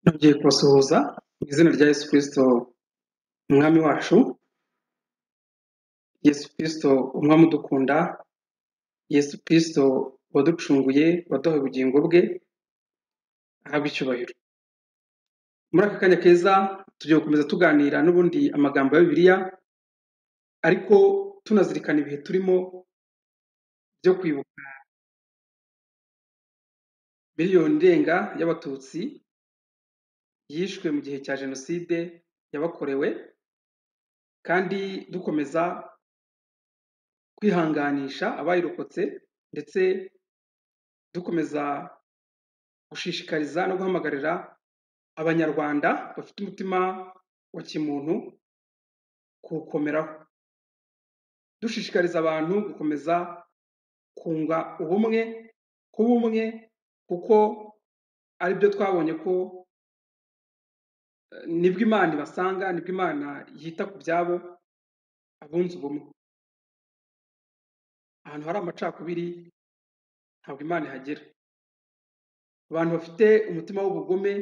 tugiye kubasuhuza mu izina rya Yesu Kristo umwami wacu Yesu Kristo umwami udukunda Yesu Kristo waducunguye waduhaye ubugingo bwe ahabwa icyubahiro muri aka kanya keza tugiye gukomeza tuganira n'ubundi amagambo ya bibiliya ariko tunazirikana ibihe turimo byo kwibuka miliyoni irenga y'abatutsi yishwe mu gihe cya jenoside yabakorewe kandi dukomeza kwihanganisha abayirokotse ndetse dukomeza gushishikariza no guhamagarira abanyarwanda bafite umutima wa kimuntu kuwukomeraho dushishikariza abantu gukomeza kunga ubumwe kuba umwe kuko aribyo twabonye ko eh, nibwo imana ibasanga nibwo imana yita ku byabo abunze ubumwe ahantu hari amacakubiri ntabwo imana ihagera abantu bafite umutima w'ubugome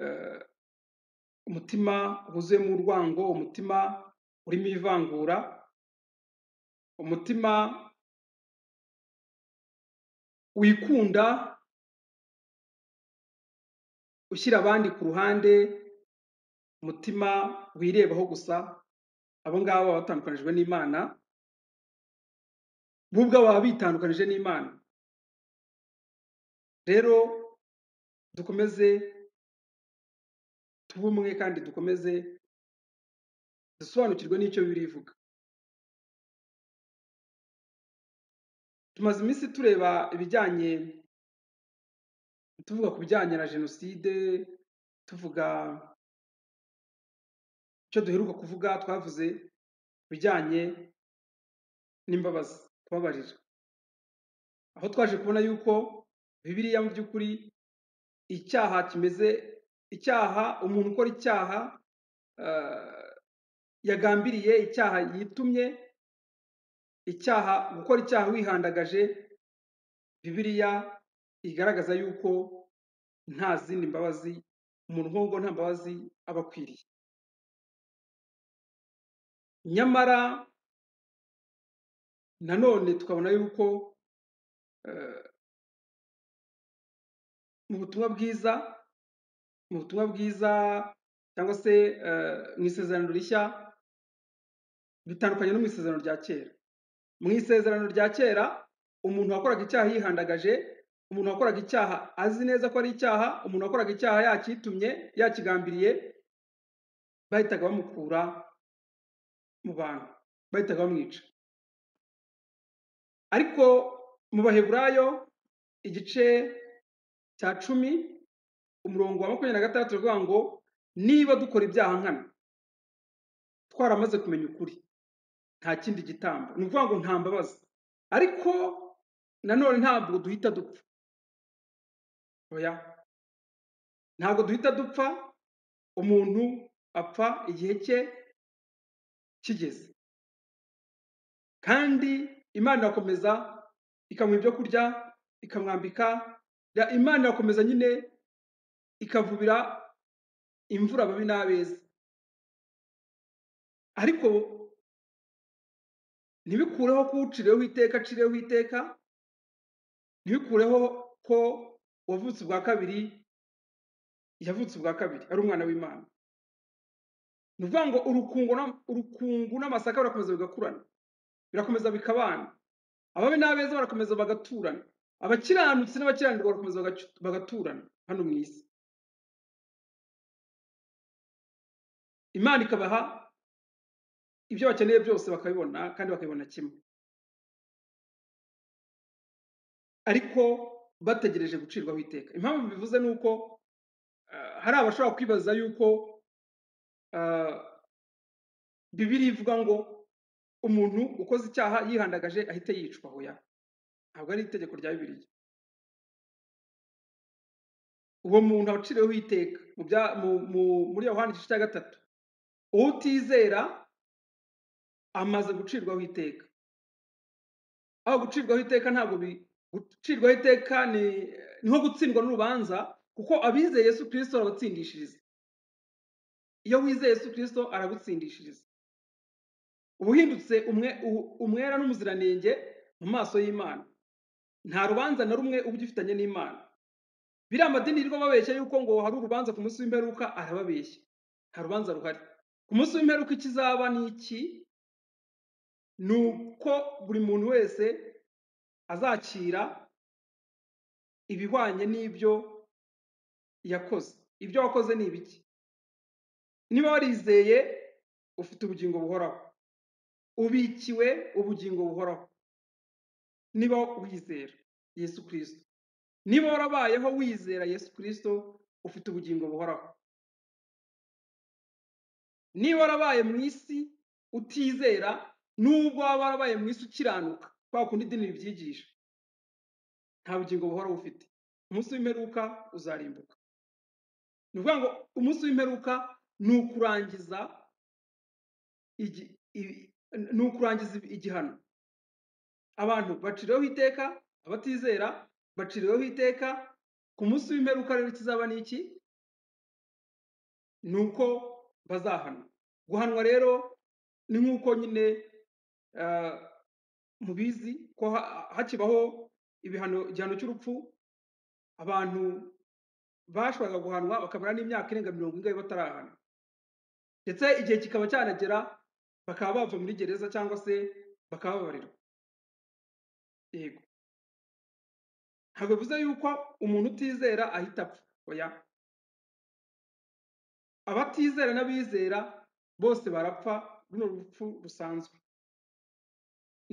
eh, umutima wuzuyemo urwango umutima urimo ivangura umutima wikunda ushyira abandi ku ruhande umutima wirebaho gusa abo ngabo baba batandukanijwe n'imana bo ubwabo baba bitandukanije n'imana rero dukomeze tube umwe kandi dukomeze dusobanukirwe n'icyo bibiliya ivuga tumaze iminsi tureba ibijyanye tuvuga ku bijyanye na jenoside tuvuga icyo duheruka kuvuga twavuze ibijyanye n'imbabazi kubabarira aho twaje kubona yuko bibiliya mu by'ukuri icyaha kimeze icyaha umuntu ukora icyaha eh, yagambiriye icyaha yitumye icyaha gukora icyaha wihandagaje bibiliya igaragaza yuko nta zindi mbabazi umuntu nk'ubwo nta mbabazi aba akwiriye nyamara nanone tukabona yuko eh, mu butumwa bwiza mu butumwa bwiza cyangwa se eh, mu isezerano rishya bitandukanye no mu isezerano rya kera mu isezerano rya kera umuntu wakoraga icyaha yihandagaje umuntu wakoraga icyaha azi neza ko ari icyaha umuntu wakoraga icyaha yakitumye yakigambiriye bahitaga bamukura mu bantu bahitaga bamwica ariko mu baheburayo igice cya cumi umurongo wa makumyabiri na gatandatu uravuga ngo niba dukora ibyaha nkana twaramaze kumenya ukuri nta kindi gitambo ni ukuvuga ngo nta mbabazi ariko nanone ntabwo duhita dupfa oya ntabwo duhita dupfa umuntu apfa igihe cye kigeze kandi imana irakomeza ikamuha ibyo kurya ikamwambika Ya- imana irakomeza nyine ikavubira imvura ababi n'abeza ariko ntibikureho kuwucireho iteka acireho iteka ntibikureho ko uwavutse ubwa kabiri yavutse ubwa kabiri ari umwana w'imana ni ukuvuga ngo urukungu n'am- urukungu n'amasaka birakomeza bigakurana birakomeza bikabana ababi n'abeza barakomeza bagaturana abakiranutsi n'abakiranirwa barakomeza bagacu- bagaturana hano mu isi imana ikabaha ibyo bakeneye byose bakabibona kandi bakabibona kimwe ariko bategereje gucirwaho iteka impamvu mbivuze ni uko eh, hari abashobora kwibaza yuko eh, bibiliya ivuga ngo umuntu ukoze icyaha yihandagaje ahite yicwa hoya ntabwo ari itegeko rya bibiliya uwo muntu waciriweho iteka mu bya- mu- mu- muri yohani igice cya gatatu uwo utizera amaze gucirwaho iteka aho gucirwaho iteka ntabwo bi- gucirwaho iteka ni ni nko gutsindwa n'urubanza kuko abizeye yesu kirisito arabatsindishiriza iyo wizeye yesu kirisito aragutsindishiriza uba uhindutse umwe- u- umwera n'umuziranenge mu maso y'imana nta rubanza na rumwe uba ugifitanye n'imana biriya amadini yirirwa babeshya yuko ngo hari urubanza ku munsi w'imperuka arababeshya nta rubanza ruhari ku munsi w'imperuka ikizaba ni iki ni uko buri muntu wese azakira ibihwanye n'ibyo yakoze ibyo wakoze ni ibiki niba warizeye ufite ubugingo buhoraho ubikiwe ubugingo buhoraho niba wizera yesu kirisito niba warabayeho wizera yesu kirisito ufite ubugingo buhoraho niba warabaye mu isi utizera nubwo waba warabaye mu isi ukiranuka kwa kundi idini ribyigisha nta bugingo buhoraho ufite umunsi w'imperuka uzarimbuka ni ukuvuga ngo umunsi w'imperuka ni ukurangiza igi- i- ni ukurangiza igihano abantu baciriweho iteka abatizera baciriweho iteka ku munsi w'imperuka rero ikizaba ni iki ni uko bazahanwa guhanwa rero ni nk'uko nyine ah, mubizi ko ha- hakibaho ibihano igihano cy'urupfu abantu bashoboraga guhanwa bakamara n'imyaka irenga mirongo ingahe batarahanwa ndetse igihe kikaba cyanagera bakaba bava muri gereza cyangwa se bakababarirwa yego ntabwo bivuze yuko umuntu utizera ahita apfa oya abatizera n'abizera bose barapfa runo rupfu rusanzwe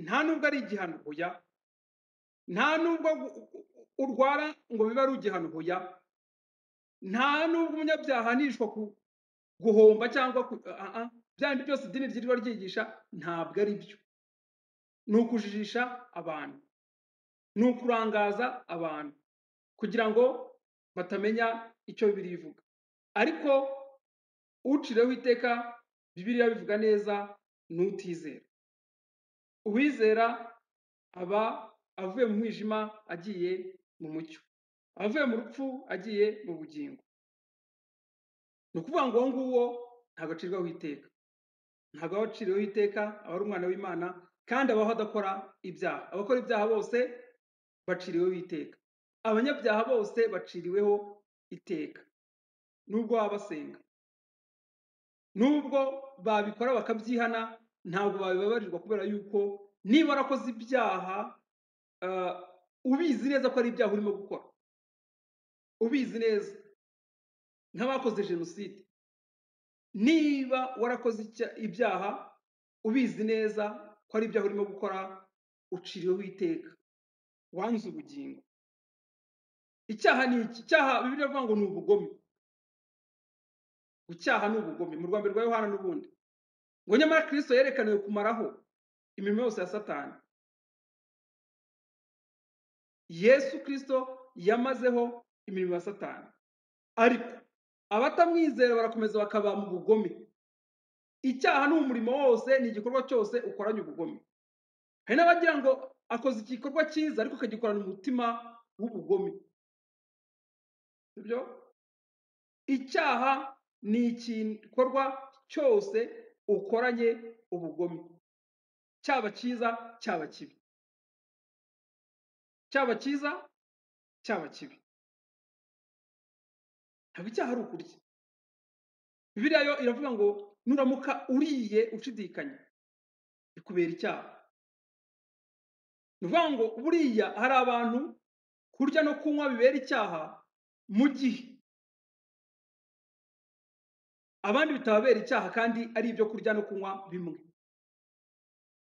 nta nubwo ari igihano oya nta nubwo gu- u- u- urwara ngo bibe ari igihano oya nta nubwo umunyabyaha ahanishwa ku- guhomba cyangwa ku- ah, ah, ah. bya bindi byose idini ryirirwa ryigisha ntabwo ari byo ni ukujijisha abantu ni ukurangaza abantu kugira ngo batamenya icyo bibiri ivuga ariko ucireho iteka bibiriya bivuga neza ni utizera uwizera aba avuye mu mwijima agiye mu mucyo avuye mu rupfu agiye mu bugingo ni ukuvuga ngo uwo nguwo ntabwo acirwaho iteka ntabwo aba aciriweho iteka aba ari umwana w'imana kandi abaho adakora ibyaha abakora ibyaha bose baciriweho iteka abanyabyaha bose baciriweho iteka nubwo baba basenga nubwo babikora bakabyihana ntabwo babibabarirwa kubera yuko niba warakoze ibyaha ah, ubizi neza ko ari ibyaha urimo gukora ubizi neza nk'abakoze jenoside niba warakoze icya- ibyaha ubizi neza ko ari ibyaha urimo gukora uciriweho iteka wanze ubugingo icyaha ni iki icyaha bibiri avuga ngo ni ubugome gucyaha ni ubugome mu rwanda rwa yohana n'ubundi ngo nyamara kristo yerekaniwe kumaraho imirimo yose ya satani yesu kristo yamazeho imirimo ya satani ariko abatamwizera barakomeza bakaba mu bugome icyaha ni umurimo wose ni igikorwa cyose ukoranye ubugome hari n'abagira ngo akoze igikorwa cyiza ariko akagikorana umutima w'ubugome sibyo icyaha ni igikorwa cyose ukoranye ubugome cyaba cyiza cyaba kibi cyaba cyiza cyaba kibi ntabwo icyaha ari ukurya bibiliya yo iravuga ngo nuramuka uriye ushidikanya bikubera icyaha ni ukuvuga ngo buriya hari abantu kurya no kunywa bibera icyaha mu gihe abandi bitababera icyaha kandi ari ibyo kurya no kunywa bimwe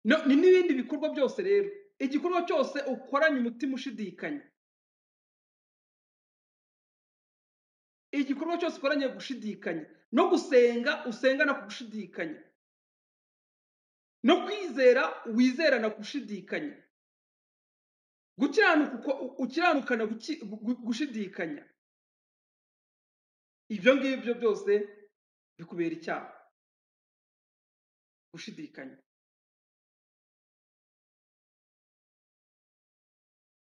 No- ni n'ibindi bikorwa byose rero igikorwa cyose ukoranye umutima ushidikanya igikorwa cyose ukoranye gushidikanya no gusenga usengana ku gushidikanya no kwizera wizerana gushidikanya gukiranuka uko- u- ukiranukana guki- gu- gushidikanya ibyo ngibyo byose bikubera icyaha gushidikanya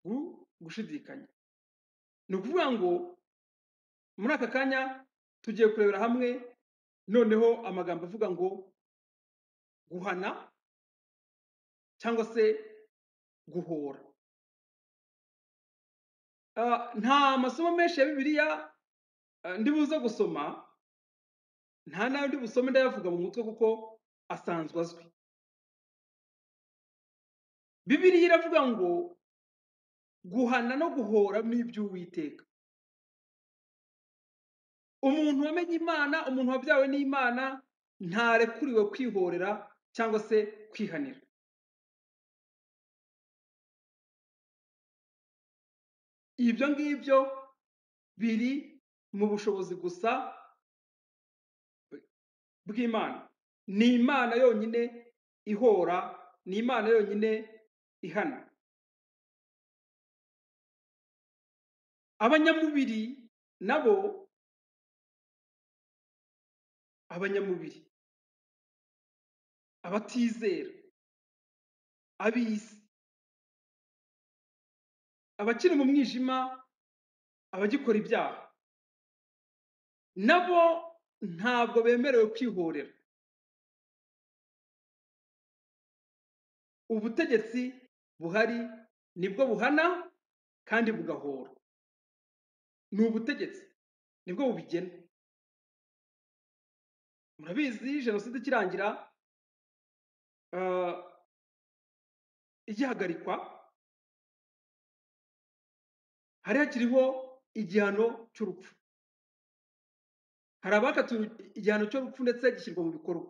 gu- gushidikanya ni ukuvuga ngo muri aka kanya tugiye kurebera hamwe noneho amagambo avuga ngo guhana cyangwa se guhora Ah, nta masomo menshi ya bibiliya ah, ndi buze gusoma nta n'ayo ndi busome ndayavuga mu mutwe kuko asanzwe azwi bibiliya iravuga ngo guhana no guhora ni iby'uwiteka umuntu wamenye imana umuntu wabyawe n'imana ntarekuriwe kwihorera cyangwa se kwihanira ibyo ngibyo biri mu bushobozi gusa bw'imana ni imana yonyine ihora ni imana yonyine ihana abanyamubiri nabo abanyamubiri abatizera ab'isi abakiri mu mwijima abagikora ibyaha nabo ntabwo bemerewe kwihorera ubutegetsi buhari nibwo buhana kandi bugahora ni ubutegetsi nibwo bubigena murabizi jenoside ikirangira ah, igihagarikwa hari hakiriho igihano cy'urupfu hari abakatiwe igihano cy'urupfu ndetse gishyirwa mu bikorwa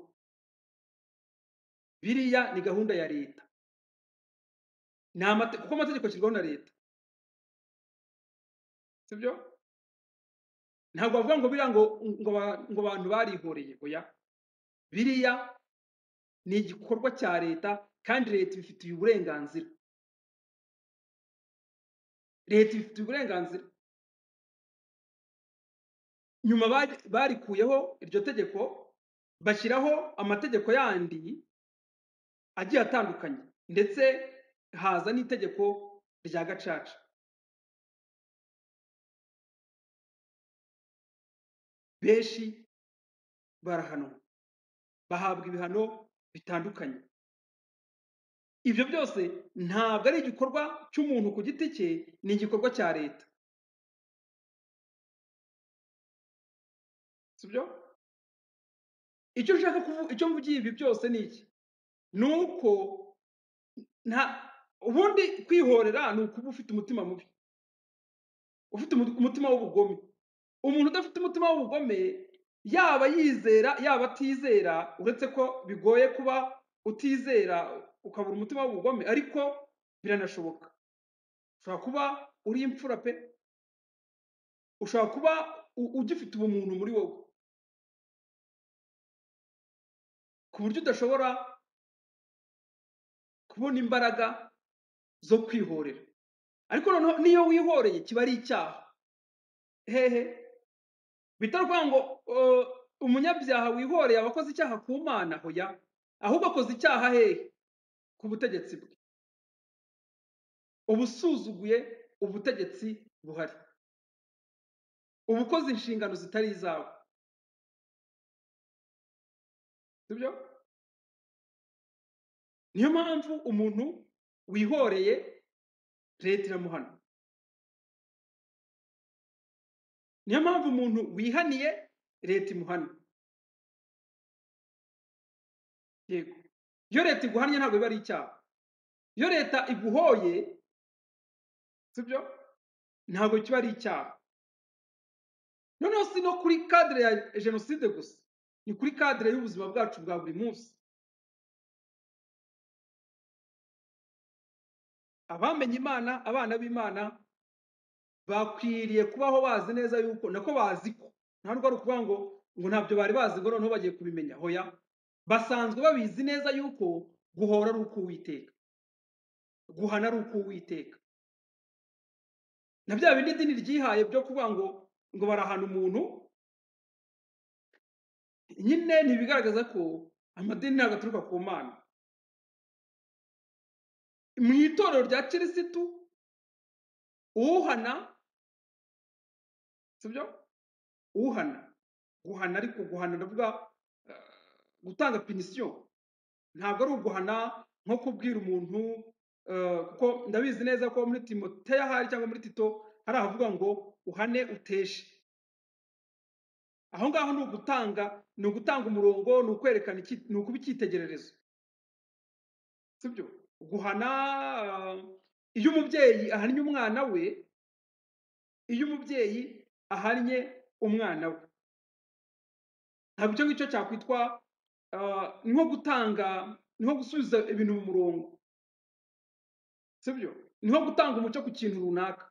biriya ni gahunda ya leta ni amate- kuko amategeko ashyirwaho na leta sibyo ntabwo bavuga ngo biriya ngo ngo ba- ngo abantu barihoreye oya biriya ni igikorwa cya leta kandi leta ibifitiye uburenganzira leta ibifitiye uburenganzira nyuma bari- barikuyeho iryo tegeko bashyiraho amategeko yandi agiye atandukanye ndetse haza n'itegeko rya gacaca benshi barahanwa bahabwa ibihano bitandukanye ibyo byose ntabwo ari igikorwa cy'umuntu ku giti cye ni igikorwa cya leta sibyo icyo nshaka kuvuga icyo mvugiye ibi byose ni iki ni uko nta ubundi kwihorera ni ukuba ufite umutima mubi ufite umu- umutima w'ubugome umuntu udafite umutima w'ubugome yaba yizera yaba atizera uretse ko bigoye kuba utizera ukabura umutima w'ubugome ariko biranashoboka ushobora kuba uri imfura pe ushobora kuba u- ugifite ubumuntu muri wowe ku buryo udashobora kubona imbaraga zo kwihorera ariko noneho n'iyo wihoreye kiba ari icyaha hehe bitari ukuvuga ngo uh, umunyabyaha wihoreye aba akoze icyaha ku mana hoya ahubwo akoze icyaha hehe ku butegetsi bwe uba usuzuguye ubutegetsi buhari uba ukoze inshingano zitari izawe sibyo niyo mpamvu umuntu wihoreye leta iramuhana niyo mpamvu umuntu wihaniye leta imuhana yego iyo leta iguhannye ntabwo biba ari icyaha iyo leta iguhoye sibyo ntabwo kiba ari icyaha noneho si no kuri kadire ya jenoside gusa ni kuri kadire y'ubuzima bwacu bwa buri munsi abamenye imana abana b'imana bakwiriye kubaho bazi neza yuko nako bazi ko ntabwo ari ukuvuga ngo ngo ntabyo bari bazi ngo noneho bagiye kubimenya hoya basanzwe babizi neza yuko guhora ari ukuwiteka guhana ari ukuwiteka na bya bindi idini ryihaye byo kuvuga ngo ngo barahana umuntu nyine ntibigaragaza ko amadini ntabwo aturuka ku mana mu itorero rya kirisitu uhana sibyo uhana guhana ariko guhana ndavuga eh, gutanga pinisiyo ntabwo ari uguhana nko kubwira umuntu eh, kuko ndabizi neza ko muri timoteya hari cyangwa muri tito hari ahavuga ngo uhane uteshe aho ngaho ni ugutanga ni ugutanga umurongo ni ukwerekana iki- ni ukuba icyitegererezo sibyo guhana eh, iyo umubyeyi ahannye umwana we iyo umubyeyi ahannye umwana we ntabwo icyo ngicyo cyakwitwa ah, ni nko gutanga ni nko gusubiza ibintu mu murongo sibyo ni nko gutanga umucyo ku kintu runaka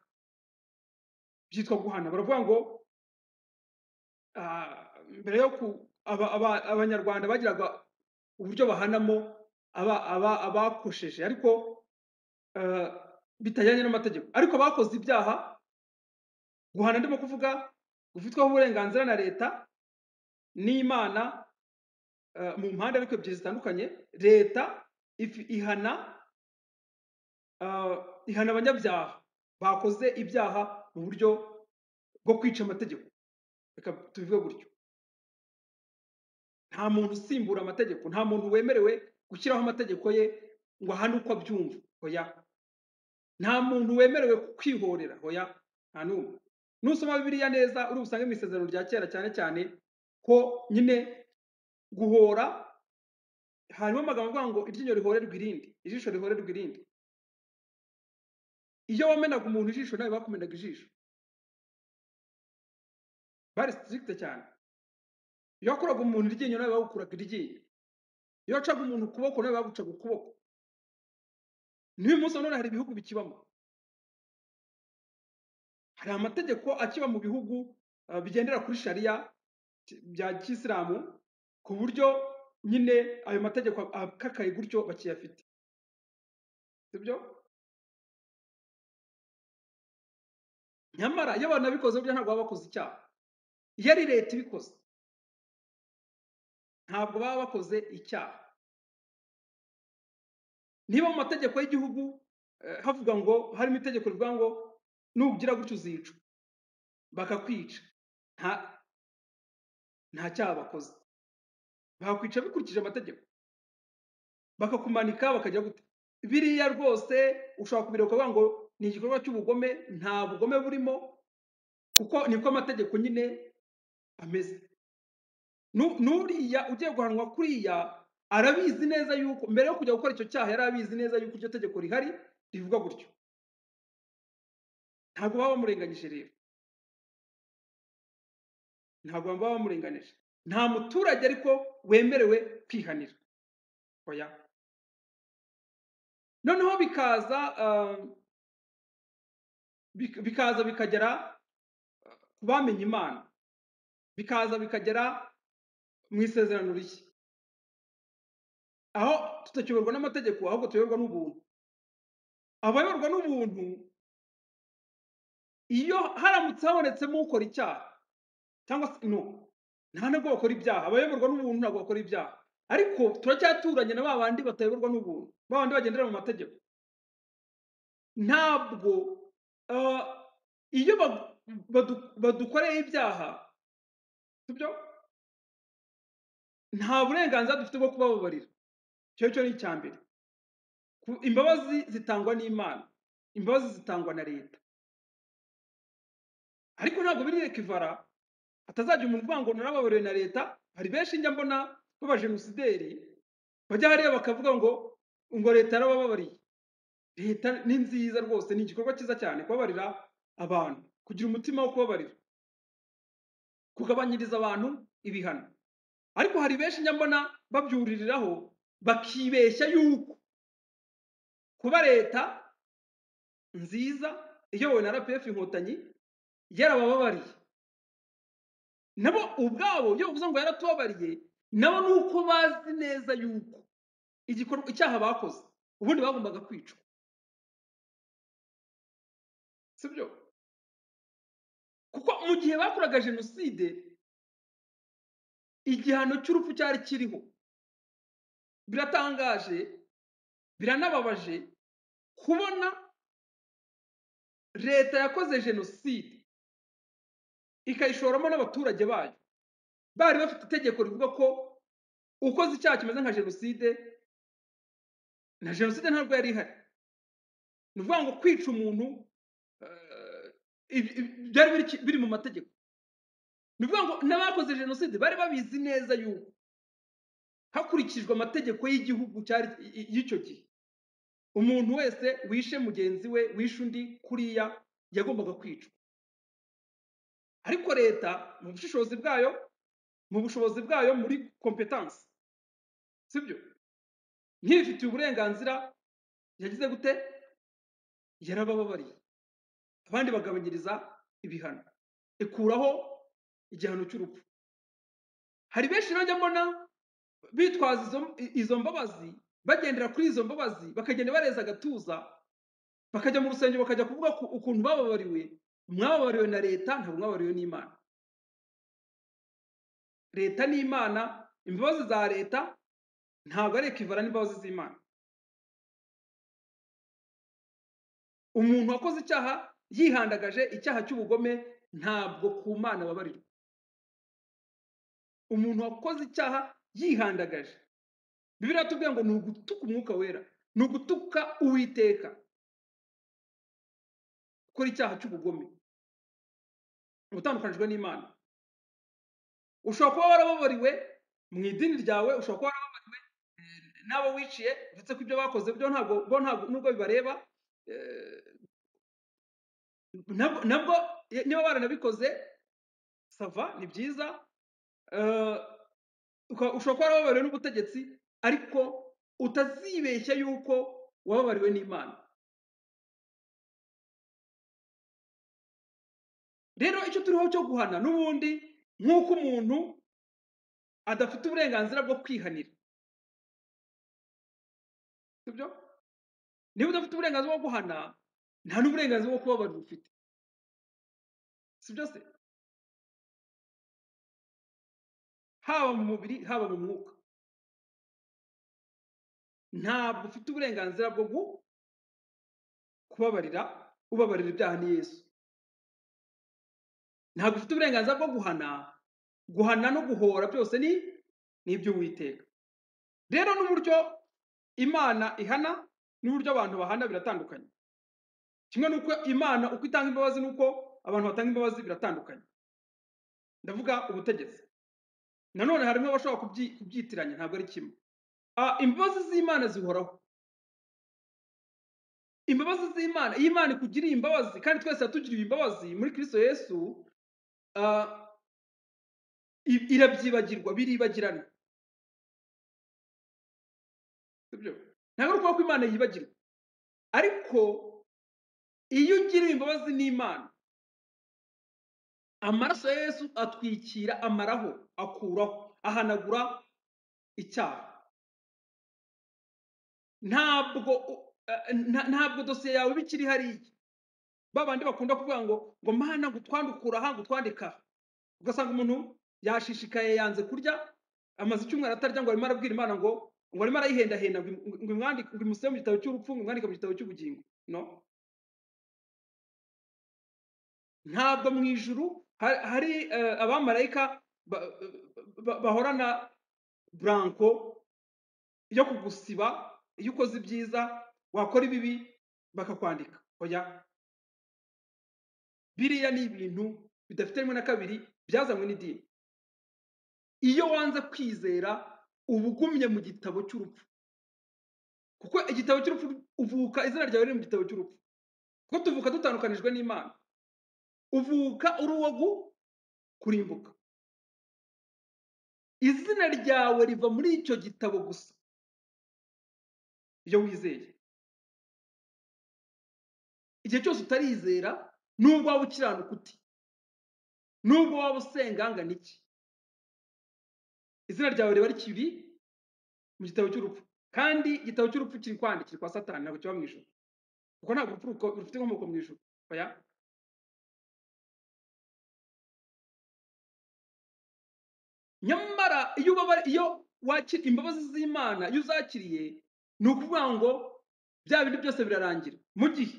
byitwa guhana baravuga ngo ah, mbere yo ku aba- aba- abanyarwanda bagiraga uburyo bahanamo aba- aba- abakosheje ariko ah, bitajyanye n'amategeko ariko abakoze ibyaha guhana ndimo kuvuga gufitwaho uburenganzira na leta n'imana eh, mu mpande ariko ebyiri zitandukanye leta if- ihana ah, ihana abanyabyaha bakoze ibyaha mu buryo bwo kwica amategeko reka tubivuge gutyo nta muntu usimbura amategeko nta muntu wemerewe gushyiraho amategeko ye ngo ahane uko abyumva hoya nta muntu wemerewe kwihorera hoya nta n'umwe nusoma bibiliya neza uri busange mu isezerano rya kera cyane cyane ko nyine guhora harimo amagambo avuga ngo iryinyo rihorerwa irindi ijisho rihorerwa irindi iyo wamenaga umuntu ijisho nawe bakumenaga ijisho bari sitirigite cyane iyo wakuraga umuntu iryinyo nawe bagukuraga iryinyo iyo wacaga umuntu ukuboko nawe bagucaga ukuboko n'uyu munsi nanone hari ibihugu bikibamo hari amategeko akiba mu bihugu eh, bigendera kuri sharia ki- bya kisilamu ku buryo nyine ayo mategeko akakaye gutyo bakiyafite sibyo nyamara iyo abantu babikoze burya ntabwo baba bakoze icyaha iyo ari leta ibikoze ntabwo baba bakoze icyaha niba mu mategeko y'igihugu eh, havuga ngo harimo itegeko rivuga ngo nugira gutyo uzicwa bakakwica nta nta cyaha bakoze bakwica bikurikije amategeko bakakumanika bakajya gute biriya rwose ushobora kubireba ukavuga ngo ni igikorwa cy'ubugome nta bugome burimo kuko niko amategeko nyine ameze Nu- n'uriya ugiye guhanwa kuriya arabizi neza yuko mbere yo kujya gukora icyo cyaha yari abizi neza yuko iryo tegeko rihari rivuga gutyo ntabwo baba bamurenganyije rero ntabwo baba bamurenganije nta muturage ariko wemerewe kwihanira oya noneho bikaza ah, bik- bikaza bikagera ku bamenye imana bikaza bikagera mu isezerano rishya aho tutakiyoborwa n'amategeko ahubwo tuyoborwa n'ubuntu abayoborwa n'ubuntu iyo haramutse habonetsemo ukora icyaha cyangwa se no nta nubwo bakora ibyaha abayoborwa n'ubuntu ntabwo bakora ibyaha ariko turacyaturanye na ba bandi batayoborwa n'ubuntu ba bandi bagendera mu mategeko ntabwo ah, iyo ba- badu- badukoreye ibyaha sibyo nta burenganzira dufite bwo kubababarira icyo cyo ni icya mbere Ku- imbabazi zitangwa n'imana imbabazi zitangwa na leta ariko ntabwo biri ekivara hatazajya umuntu uvuga ngo narababarewe na leta hari benshi njya mbona b'abajenosideri bajya hariya bakavuga ngo ngo leta yarabababariye leta ni nziza rwose ni igikorwa cyiza cyane kubabarira abantu kugira umutima wo kubabarira kugabanyiriza abantu ibihano ariko hari benshi njya mbona babyuririraho bakibeshya yuko kuba leta nziza iyobowe na rpf inkotanyi yarabababariye nabo ubwabo iyo bavuze ngo yaratubabariye nabo ni uko bazi neza yuko igikorwa icyaha bakoze ubundi bagombaga kwicwa si byo kuko mu gihe bakoraga jenoside igihano cy'urupfu cyari kiriho biratangaje biranababaje kubona leta yakoze jenoside ikayishoramo n'abaturage bayo bari bafite itegeko rivuga ko ukoze icyaha kimeze nka jenoside na jenoside ntabwo yari ihari ni ukuvuga ngo kwica umuntu eh, ibi- ibi- byari biri- biri mu mategeko ni ukuvuga ngo n'abakoze jenoside bari babizi neza yuko hakurikijwe amategeko y'igihugu cyari i- i- y'icyo gihe umuntu wese wishe mugenzi we wishe undi kuriya yagombaga kwicwa ariko leta mu bushishozi bwayo mu bushobozi bwayo muri kompetansi sibyo nk'ibifitiye uburenganzira yagize gute yarabababariye abandi bagabanyiriza ibihano ikuraho igihano cy'urupfu hari benshi bajya mbona bitwaza izo, izo mbabazi bagendera kuri izo mbabazi bakagenda bareza agatuza bakajya mu rusengero bakajya kuvuga ku- ukuntu bababariwe mwababariwe na leta ntabwo mwababariwe n'imana leta n'imana imbabazi za leta ntabwo ari ekivara n'imbabazi z'imana umuntu wakoze icyaha yihandagaje icyaha cy'ubugome ntabwo ku mana ababarirwa umuntu wakoze icyaha yihandagaje bibiriya tubwiye ngo ni ugutuka umwuka wera ni ugutuka uwiteka gukora icyaha cy'ubugome ni ugutandukanijwe n'imana ushobora kuba warababariwe mu idini ryawe ushobora kuba warababariwe eh, n'abo wiciye uretse ko ibyo bakoze byo ntabwo bo ntabwo nubwo bibareba eh, nabwo nabwo eh, niba baranabikoze sava ni byiza eh, uka- ushobora kuba warababariwe n'ubutegetsi ariko utazibeshya yuko wababariwe n'imana rero icyo turiho cyo guhana n'ubundi nk'uko umuntu adafite uburenganzira bwo kwihanira sibyo niba udafite uburenganzira bwo guhana nta n'uburenganzira bwo kubabarira ufite sibyo se haba mu mubiri haba mu mwuka ntabwo ufite uburenganzira bwo gu- kubabarira ubabarira ibyaha ni yesu ntabwo ufite uburenganzira bwo guhana guhana no guhora byose ni ni iby'uwiteka rero n'uburyo imana ihana n'uburyo abantu bahana biratandukanye kimwe n'uko imana uko itanga imbabazi n'uko abantu batanga imbabazi biratandukanye ndavuga ubutegetsi nanone harimo abashobora kubyi- kubyitiranya ntabwo ari kimwe Ah, imbabazi z'imana zihoraho imbabazi z'imana iyo imana ikugiriye imbabazi kandi twese yatugiriye imbabazi muri kristo yesu ah, i- irabyibagirwa biribagirana sibyo ntabwo ari ukuvuga ko imana yibagirwa ariko iyo ugiriwe imbabazi n'imana amaraso ya yesu atwikira amaraho akuraho ahanagura icyaha ntabwo u- eh, nta- ntabwo dosiye yawe iba ikiri hariya ba bandi bakunda kuvuga ngo ngo mana ngo utwandukure aha ngo utwandike aha ugasanga umuntu yashishikaye yanze kurya amaze icyumweru atarya ngo arimo arabwira imana ngo ngo arimo arayihendahenda ngo imu- ngo imwandike ngo imusebe mu gitabo cy'urupfu ngo imwandike mu gitabo cy'ubugingo no ntabwo mu ijuru ha- hari eh, abamarayika ba- ba- bahorana buranko yo kugusiba iyo ukoze ibyiza wakora ibibi bakakwandika oya biriya ni ibintu bidafite rimwe na kabiri byazanywe n'idini iyo wanze kwizera uba ugumye mu gitabo cy'urupfu kuko igitabo cy'urupfu uvuka izina ryawe riri mu gitabo cy'urupfu kuko tuvuka dutandukanijwe n'imana uvuka uri uwo gu kurimbuka izina ryawe riva muri icyo gitabo gusa iyo wizeye igihe cyose utarizera nubwo waba ukiranuka uti nubwo waba usenga angana iki izina ryawe riba rikiri mu gitabo cy'urupfu kandi igitabo cy'urupfu kiri kwandikira kiri kwa satani ntabwo kiba mu ijuru kuko ntabwo urupfu ruko- rufite inkomoko mu ijuru oya nyamara iyo ubabara iyo wakira imbabazi z'imana iyo uzakiriye ni ukuvuga ngo bya bindi byose birarangira mu gihe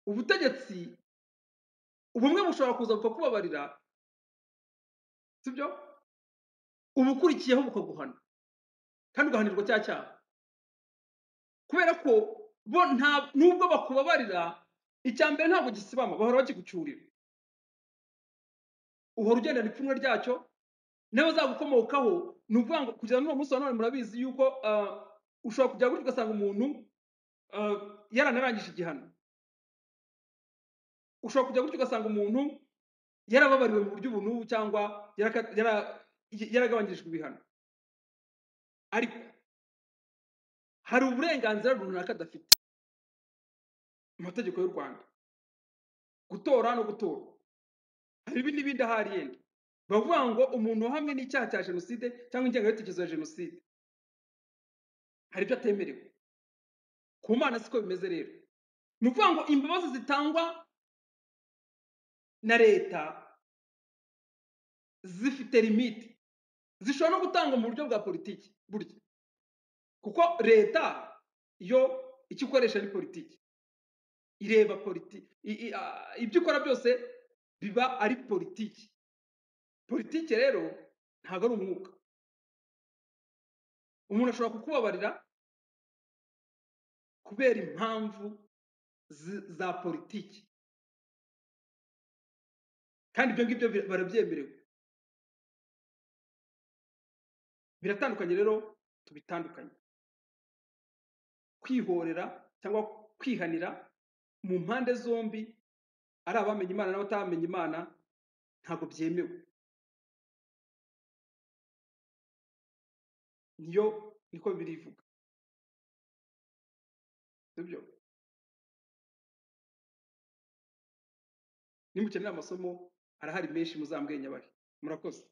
ubutegetsi ubumwe bushobora kuza bukakubabarira sibyo ubukurikiyeho bukaguhana kandi ugahanirwa cya cyaha kubera ko bo nta nubwo bakubabarira icya mbere ntabwo gisibama bahora bakigucyurira uhora ugendana ipfunwe ryacyo n'abazagukomokaho ni ukuvuga ngo kugeza n'uwo munsi wa none murabizi yuko ah, ushobora kujya gutya ugasanga umuntu ah, yaranarangije igihano ushobora kujya gutya ugasanga umuntu yarababariwe mu buryo ubunubu cyangwa yaraka- yara- yaragabanyirijwe ibihano ariko hari uburenganzira runaka adafite mu mategeko y'u rwanda gutora no gutora hari ibi n'ibindi ahari yenda bavuga ngo umuntu uhamwe n'icyaha cya jenoside cyangwa ingengabitekerezo ya jenoside hari ibyo atemerewe ku mana siko bimeze rero ni ukuvuga ngo imbabazi zitangwa na leta zifite limite zishobora no gutangwa mu buryo bwa politiki burya kuko leta yo icyo ikoresha ari politiki ireba politiki ibyo ikora byose biba ari politiki politiki rero ntabwo ari umwuka umuntu ashobora kukubabarira kubera impamvu zi- za politiki kandi ibyo ngibyo bi- barabyemerewe biratandukanye rero tubitandukanye kwihorera cyangwa kwihanira mu mpande zombi ari abamenye imana n'abatamenya imana ntabwo byemewe niyo niko birivuga sibyo nimukenera amasomo arahari menshi muzambwenya bari murakoze